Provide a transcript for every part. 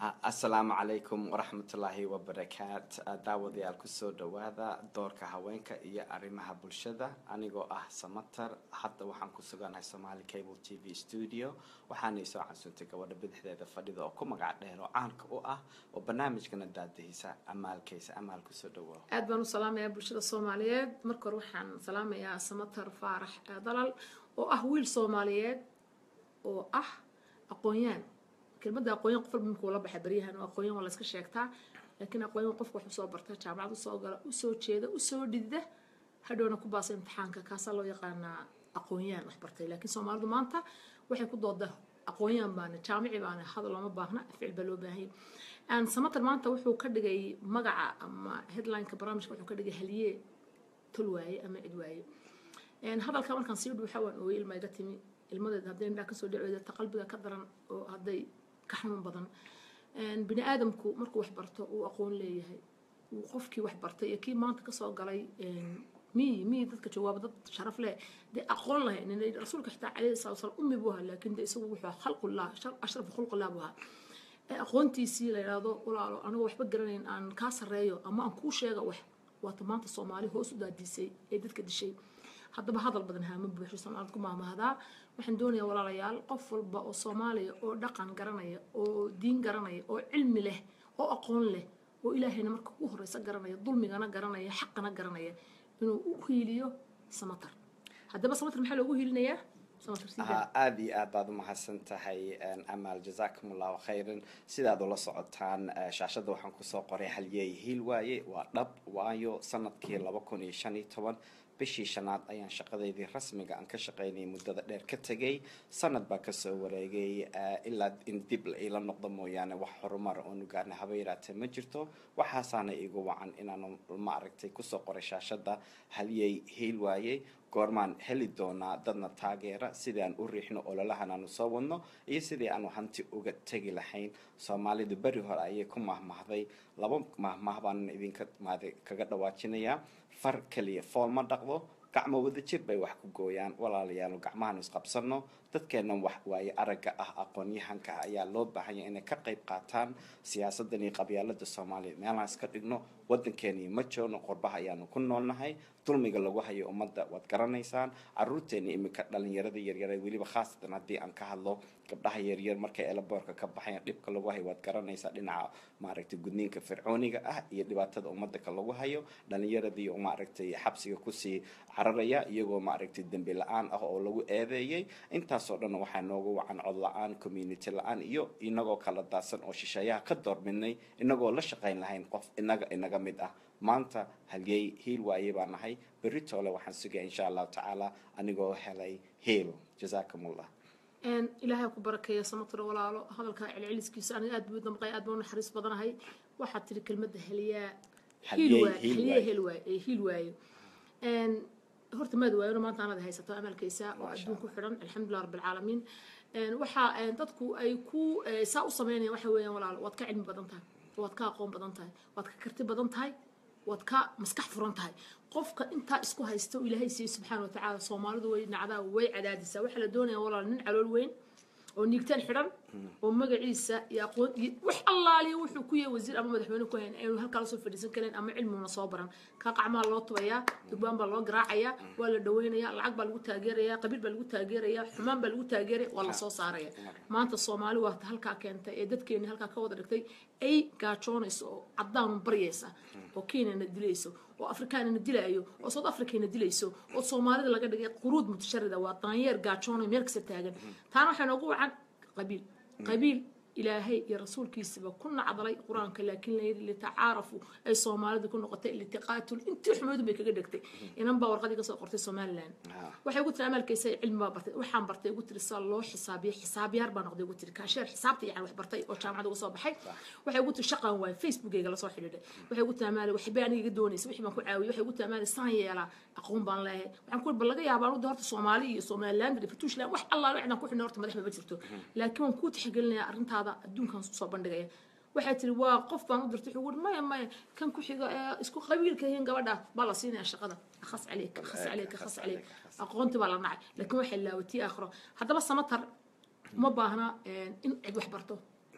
asalaamu calaykum waraxmatullaahi wabarakaat daawadayaal kusoo dhawaada doorka haweenka iyo arrimaha bulshada anigoo ah samatar hadda waxaan ku suganahay somaali cable t v studio waxaanay soo casuuntay gabadha bidixdeeda fadhida oo ku magac dheer oo caanka u ah oo barnaamijkana daadahisa amaalkaysa amaal kusoo dhawaa aad baan u salaamayaa bulshada soomaaliyeed marka hore waxaan salaamayaa samatar faarax dalal oo ah wiil soomaaliyeed oo ah aqoon-yaan kelmadda aqoonyan qof walba markuu la baxay baryahan oo aqoonyan waa la iska sheegtaa laakiin aqoonyan qofka wax usoo barta jaamacad usoo gala usoo jeeda usoo dhidida hadhowna ku baasa imtixaanka kaasaa loo yaqaanaa aqoonyaan wax bartay laakiin soomaalidu maanta waxay ku dooda aqoonyaan baana jaamici baana hadal looma baahna ficil baa loo baahanya samatar maanta wuxuu ka dhigay magaca ama headlineka barnaamijka wuxuu ka dhigay haliye tol waaye ama cid waaye hadalka markaan sii dhuuxa waan ooyay ilma iga timi ilmadeed hadday indhaa kasoo dhacooda ta qalbiga ka daran oo hadday ka xanuun badan bini aadamku markuu wax barto uu aqoon leeyahay uu qofkii wax bartay iyo kii maanta kasoo galay miyi miyi dadka jawaaba dad sharaf leh dee aqoon lahayn rasuulka xitaa calayhi salatu wasalam ummi buu ahaa laakiin dee isagu wuxuu khalqullah ashrafu khulqullah buu ahaa aqoontiisii la yidhaahdo walaalo anigoo waxba garanayn aan kaa sarreeyo ama aan kuu sheega wax waata maanta soomaali hoos u daadiisay ee dadka dishay haddaba hadal badan haama buuxo soomaalida ku maamahdaa waxaan doonayaa walaalayaal qof walba oo soomaaliya oo dhaqan garanaya oo diin garanaya oo cilmi leh oo aqoon leh oo ilaahayna marka ugu horeysa garanaya dulmigana garanaya xaqana garanaya inuu u hiiliyo samatar haddaba samatar maxaa loogu hiilinayaa aada iyo aad baad u mahadsan tahay amaal jazakum allahu khayran sidaad ula socotaan shaashadda waxaan kusoo qoray halyeey hiil waaye waa dhab waayo sanadkii laba kun iyo shan iyo toban bishii shanaad ayaan shaqadeydii rasmiga aan ka shaqaynayay muddada dheer ka tegay sanad baa kasoo wareegay ilaa in dib ila noqdo mooyaane wax horumar oonu gaarna haba yaraatee ma jirto waxaasaana igu wacan inaan ma aragtay kusoo qoray shaashadda halyey hiil waayey goormaan heli doonaa dadna taageera sidii aan u riixno ololahan aanu soo wadno iyo sidii aanu hanti uga tegi lahayn soomaalidu beri hore ayay ku mahmahday laba mahmah baan idinka kaga dhawaajinayaa far keliya fool ma dhaqdo gacmo wada jir bay wax ku gooyaan walaalayaal gacmahan isqabsano dadkeennan wax waaye aragga ah aqoon-yahanka ayaa loo baahanya inay ka qayb qaataan siyaasaddan iyo qabyaalada soomaaliya meelaan iska dhigno waddankeeni ma joogno qorbaha ayaanu ku noolnahay dulmiga lagu hayo ummadda waad garanaysaan caruurteeni iminka dhalinyarada yaryar weliba khaasatan haddii aan ka hadlo gabdhaha yaryar markay elaboorka ka baxayan dhibka lagu hayo waad garanaysaa dhinaca maaragtay gudniinka fircooniga ah iyo dhibaatada ummadaka lagu hayo dhalinyaradii maaragtay xabsiga kusii cararaya iyagoo maaragtay dembi la-aan ah oo lagu eedeeyay intaasoo dhan waxaa noogu wacan cod la-aan community la-aan iyo inagoo kala daadsan oo shisheeyaha ka doorbidnay inagoo la shaqayn lahayn qof inaga inaga mid ah maanta halyey hiil waaye baa nahay berri toole waxaan sugaya insha allahu tacaala anigoo helay hiil jazaakum allah ilaahay ku barakeeya samatro walaalo hadalkaa celceliskiisa aniga aad buu damqay aad baan u naxariis badanahay waxaad tiri kelmadda heliyaa hiil waayo horta maad waayona maanta anad haysato amalkaysa oo adduun ku xidhan alxamdulilah rabbilcaalamiin waxaa dadku ay ku saa u sameynayaan waxa weeyaan walaalo waad ka cilmi badan tahay waad ka aqoon badan tahay waad ka karti badan tahay waad ka maskax furan tahay qofka intaa isku haysta oo ilaahay siiye subxaana watacaala soomaalidu way nacdaa way cadaadisaa waxaa la doonaya walaal nin calool weyn oo niigtaan xidhan oo magaciisa iyo aqoon iyo wax allaaliya wuxuu ku yahay wasiir ama madaxweyne ku hayn aynu halkaa lasoo fadhiisan karin ama cilmiguna soo baran kaa qacmaa loo tubayaa dugbaan baa loo garaacayaa waa la dhaweynayaa lacag baa lagu taageerayaa qabiil baa lagu taageerayaa xumaan baa lagu taageeraya waa lasoo saaraya maanta soomaali waa halkaa keentay ee dadkeeni halkaa ka wada dhigtay ay gaajoonayso oo caddaanu baryaysa oo kenyana dilayso oo afrikaanana dilaayo oo south africana dilayso oo soomaalida laga dhigay quruud mutasharida waa daanyeer gaajoonayo meel kasta taagan taana waxaa noogu wacan qabiil qabiil ilaahay iyo rasuulkiisaba ku nacdalay qur-aanka laakiin la yidhi litacaarafu ay soomaalidu ku noqotay litiqaatul intii xumeedu bay kaga dhegtay inan baa warqadii kasoo qortay somaliland waxay ugu tiri amaalkaysa cilmi baa bartay waxaan bartay ugu tiri saa loo xisaabiya xisaabyaar baa noqday ugu tiri kaasheer xisaabta yani wax bartay oo jaamacada uga soo baxay waxay ugu tiri shaqaan waay facebookayga lasoo xidhiidhay waxay ugu tiri amaali waxbay aniga iga doonaysa wixii baan ku caawiyay waxay ugu tiri amaali saan yeelaa aqoon baan leeyahay waxaan ku bal laga yaabaa anu horta soomaali iyo somaliland iyo fatuushland wax allaale cidaan ku xidhnay horta madaxba ma jirto laakiin waan kuu tixgelinayaa arrintaada adduunkan soo bandhigaya waxay tiri waa qof baan u dirtay wuxuu uri maya maya kan ku xiga ee isku qabiilka yihiin gabadha baa la siinaya shaqada khas caleyk khas caleyk khas caleyk aqoonti baa la nacay laakiin waxay laawatii aakhiro haddaba samatar uma baahna in cid wax barto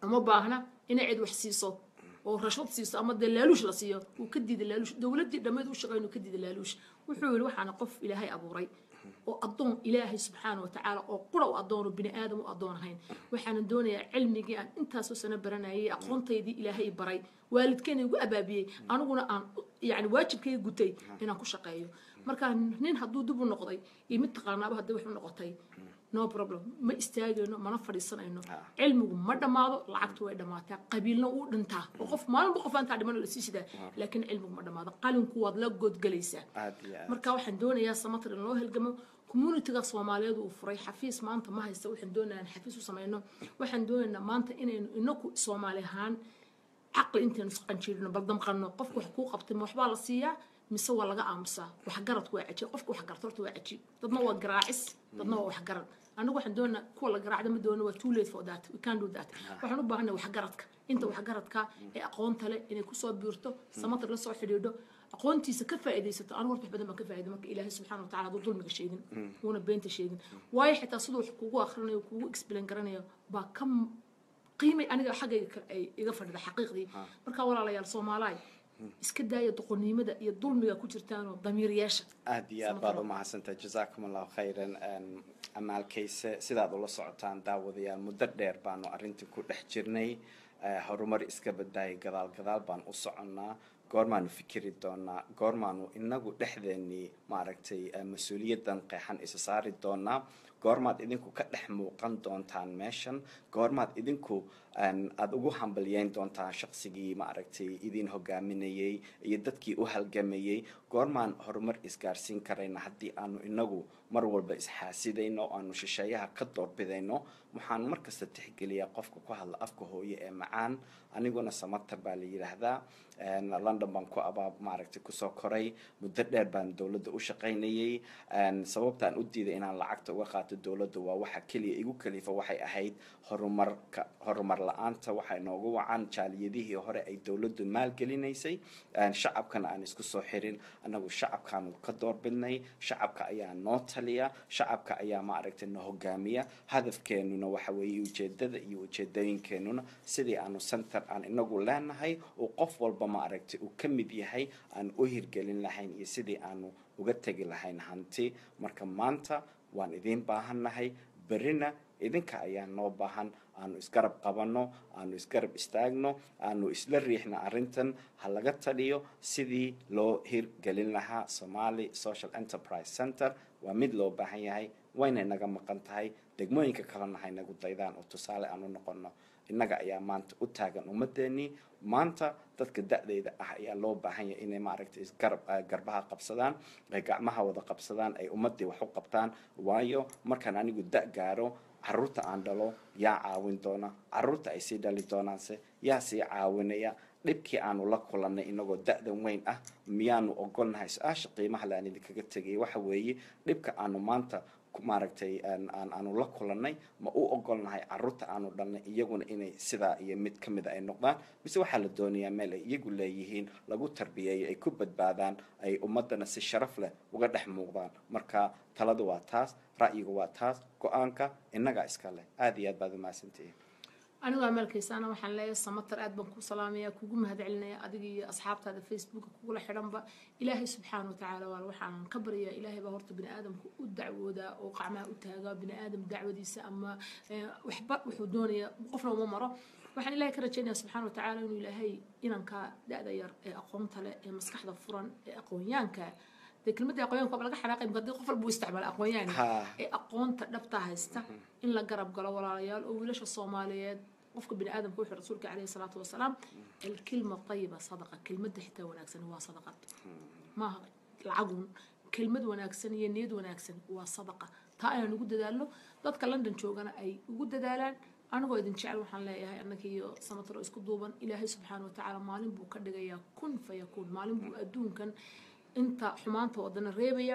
uma baahna inay cid wax siiso oo rashwad siiso ama dee laaluush la siiyo uu ka diida laaluush dowladdii dhammeed u shaqeyn uu ka diida laaluush wuxuu yidhi waxaana qof ilaahay abuuray oo addoon ilaahay subxaana wa tacaala oo qura u addoon oo bini aadam u addoon ahayn waxaanan doonayaa cilmigii aan intaasoo sano baranayay aqoontaydii ilaahay baray waalidkeena igu abaabiyey aniguna aan yani waajibkayga gutay inaan ku shaqeeyo marka nin hadduu dib u noqday iyo mid taqaanaaba haddii wax u noqotay no problem ma istaagayno mana fadhiisanayno cilmigu ma dhammaado lacagtu way dhammaataa qabiilna wuu dhintaa oo qof maalinba qof aantaa dhiman la sii sidaa laakiin cilmigu ma dhammaado qalinku waad la godgelaysaa aad iyo aad marka waxaan doonayaa samatar in loo helgamo communitiga soomaaliyeed uu furay xafiis maanta ma haysta waxaan doonayaa in xafiis u samayno waxaan doonaynaa maanta inaynu inaku soomaali ahaan caqli intaynu isqanjiirino bal damqanno qofka wax kuu qabtay ma waxbaa la siiyaa mise waa laga aamusaa waxgaradku waa cajiib qofka waxgarta horta waa cajiib dadna waa garaacis dadna waa waxgarad anigu waxaan doonaa kuwa la garaacda ma doono waa too late for that we can do that waxaan u baahanay waxgaradka inta waxgaradka ee aqoonta leh inay kusoo biirto samatar la soo xidhiidho aqoontiisa ka faa'iidaysato anigu horta wax badan baan ka faa'iiday marka ilaahay subxaana watacaala hadduu dulmiga sheegin wuuna beenta sheegin waayo xitaa siduu wax kugu akhrinayo kugu explain garanayo baa ka qiimay aniga xaggayga kale ay iga fadhida xaqiiqdii marka walaalayaal soomaalaay iska daaya doqonnimada iyo dulmiga ku jirtaanoo damiir yeesha aad iyo aad baad u mahadsantahay jazaakum allahu khayran amaalkayse sidaad ula socotaan daawadayaal muddo dheer baanu arrintii ku dhex jirnay horumar iska badaayay gadaal gadaal baan u soconnaa goormaanu fikiri doonaa goormaanu inagu dhexdeennii maaragtay mas-uuliyaddan qeexan isa saari doonaa goormaad idinku ka dhex muuqan doontaan meeshan goormaad idinku aada ugu hambalyeyn doontaan shaqsigii maaragtay idin hogaaminayey iyo dadkii u halgamayey goormaan horumar isgaarsiin karayna haddii aanu inagu mar walba isxaasidayno aanu shisheeyaha ka doorbidayno waxaan markasta tixgeliyaa qofka ku hadla afka hooye ee macaan aniguna samatar baa la yidhaahdaa london baan ku abaab maaragtay kusoo koray muddo dheer baan dowladda u shaqaynayey sababtaan u diiday inaan lacagta uga qaato dowladda waa waxa keliya igu kalifa waxay ahayd horumarka horumar la-aanta waxay noogu wacan jaaliyadihii hore ay dowladdu maalgelinaysay shacabkana aan isku soo xirin annagu shacabkaanu ka doorbidnay shacabka ayaa noo taliya shacabka ayaa maaragtay na hogaamiya hadafkeenuna waxa weeye ujeedada iyo ujeedooyinkeenuna sidii aanu center aan inagu leenahay oo qof walba maaragtay uu ka mid yahay aan u hirgelin lahayn iyo sidii aanu uga tegi lahayn hanti marka maanta waan idiin baahannahay berrina idinka ayaa noo baahan aanu isgarab qabanno aanu isgarab istaagno aanu isla riixna arrintan ha laga taliyo sidii loo hirgelin lahaa somali social enterprise center waa mid loo baahan yahay wayna naga maqan tahay degmooyinka kalena haynagu daydaan oo tusaale aan u noqonno innaga ayaa maanta u taagan ummadeenii maanta dadka da-deyda ah ayaa loo baahan yahay inay maaragtay isgarab garbaha qabsadaan ay gacmaha wada qabsadaan ay ummadii wax u qabtaan waayo markaan anigu da gaaro caruurta aan dhalo yaa caawin doona caruurta ay sii dhali doonaanse yaa sii caawinaya dhibkii aanu la kulannay inagoo da-dan weyn ah miyaanu ogolnahay su-aasha qiimaha le aan idinkaga tegay waxa weeye dhibka aanu maanta maaragtay aanu la kulannay ma u ogolnahay caruurta aanu dhalnay iyaguna inay sidaa iyo mid ka mida ay noqdaan mise waxaa la doonayaa meel ay iyagu leeyihiin lagu tarbiyeeyo ay ku badbaadaan ay ummaddana si sharaf leh uga dhex muuqdaan marka taladu waa taas ra'yigu waa taas go-aanka innagaa iska leh aada iyo aad baad umahadsantihiin anigoo amaalkaysaana waxaan leeyahay samatar aad baan kuu salaamaya kugu mahadcelinaya adiga iyo asxaabtaada facebooka kugula xidhanba ilaahay subxaana watacaala waa waxaan ka baryaa ilaahay baa horta bini aadamka u dacwoodaa oo qacmaha u taagaa bini aadam dacwadiisa ama waxba wuxuu doonaya qofna uma maro waxaan ilaahay ka rajaynaya subxaana watacaala inuu ilaahay inanka da-da yar ee aqoonta leh ee maskaxda furan ee aqoonyaanka dee kelmadda aqoonyaanka waa laga xanaaqay marka haddii qof walba uu isticmaala aqoonyaan ee aqoonta dhabta haysta in la garab galo walaalayaal oo wiilasha soomaaliyeed qofka bini aadamka wuxuu rasuulka caleyhi salaatu wasalaam alkilma tayiba sadaqa kelmadda xitaa wanaagsan waa sadaqad maaha lacagun kelmad wanaagsan iyo niyad wanaagsan waa sadaqa taa ayaan ugu dadaalno dadka london joogana ay ugu dadaalaan anigoo idin jecel waxaan leeyahay annaka iyo samataro isku duuban ilaahay subxaana watacaala maalin buu ka dhigayaa kun fayakuun maalin buu adduunkan inta xumaanta wadana reebaya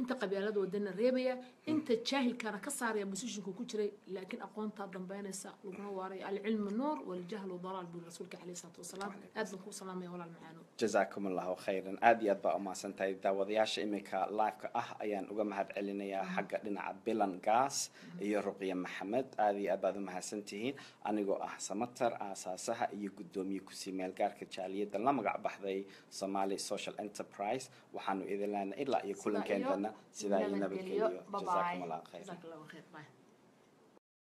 inta qabyaalada wadana reebaya inta jaahilkana ka saaraya positionka ku jiray laakiin aqoontaa dambeynaysa laguna waaraya alcilmu nuur waljahlu dalaal buu rasuulka caleyhi salaatu wasalaam aad baan kuu salaamaya walaal macaano jazaakum allahu khayran aad iyo aad baa umahadsan tahay daawadayaasha iminka live-ka ah ayaan uga mahad celinayaa xagga dhinaca bilan gaas iyo ruqya maxamed aad iyo aad baad umahadsan tihiin anigoo ah samatar aasaasaha iyo guddoomiye kusii meelgaarka jaaliyadda la magac baxday somali social enterprise waxaanu idin leenahay ilaa iyo kulankeendana sidaa iyo nabadgeliyo jazaakum allahu khayran jazaak allahu khayr bye